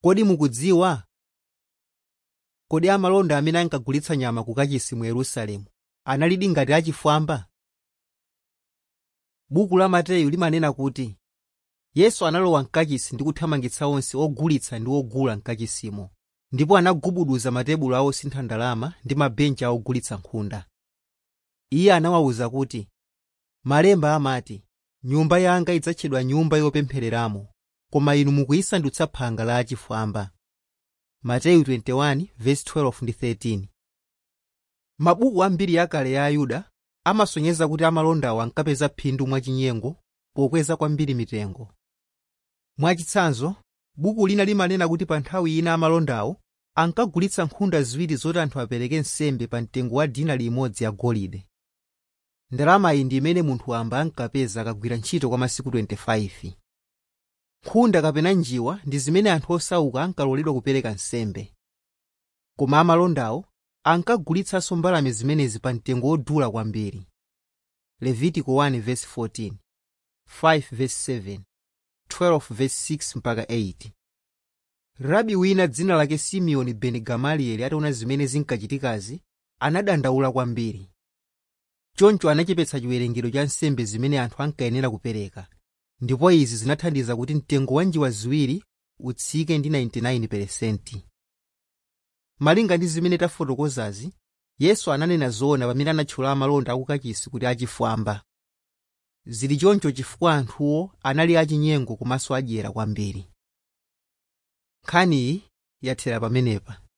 Kodi mukudziwa? Kodi amalonda amene ankagulitsa nyama ku kachisi mu Yerusalemu analidi ngati achifwamba? Buku la Mateyu limanena kuti Yesu analowa mkachisi ndi kuthamangitsa onse ogulitsa ndi ogula mkachisimo ndipo anagubuduza matebulo a osintha ndalama ndi mabenchi a ogulitsa nkhunda. Iye anawawuza kuti, “Malemba amati, nyumba yanga idzatchedwa nyumba yopemphereramo, koma inu mukuyisandutsa phanga la achifwamba.” Mateyu 21:12 ndi 13. Mabuku ambiri akale ya Ayuda amasonyeza kuti amalondawo ankapeza phindu mwachinyengo pokweza kwambiri mitengo. Mwachitsanzo, buku lina limanena kuti pa nthawi ina amalondawo ankagulitsa nkhunda ziwiri zoti anthu apereke nsembe pa mtengo wa dinari imodzi yagolide. Ndalama iyi ndi imene munthu wamba ankapeza akagwira ntchito kwa masiku 25. Nkhunda kapena njiwa ndi zimene anthu osauka ankaloledwa kupereka nsembe. Koma amalondawo ankagulitsanso mbalame zimenezi pa mtengo wodula kwambiri. Levitiko 1:14, 5:7, 12:6 mpaka 8. Rabi wina dzina lake Simeoni beni Gamalieli ataona zimene zinkachitikazi anadandaula kwambiri. Choncho anachepetsa chiwerengero cha nsembe zimene anthu ankayenera kupereka, ndipo izi zinathandiza kuti mtengo wa njiwa ziwiri utsike ndi 99%. Malinga ndi zimene tafotokozazi, Yesu ananena zoona pamene anatchula amalonda akukachisi kuti achifwamba. Zili choncho chifukwa anthuwo anali achinyengo komanso adyera kwambiri. Nkhaniyi yathera pamenepa.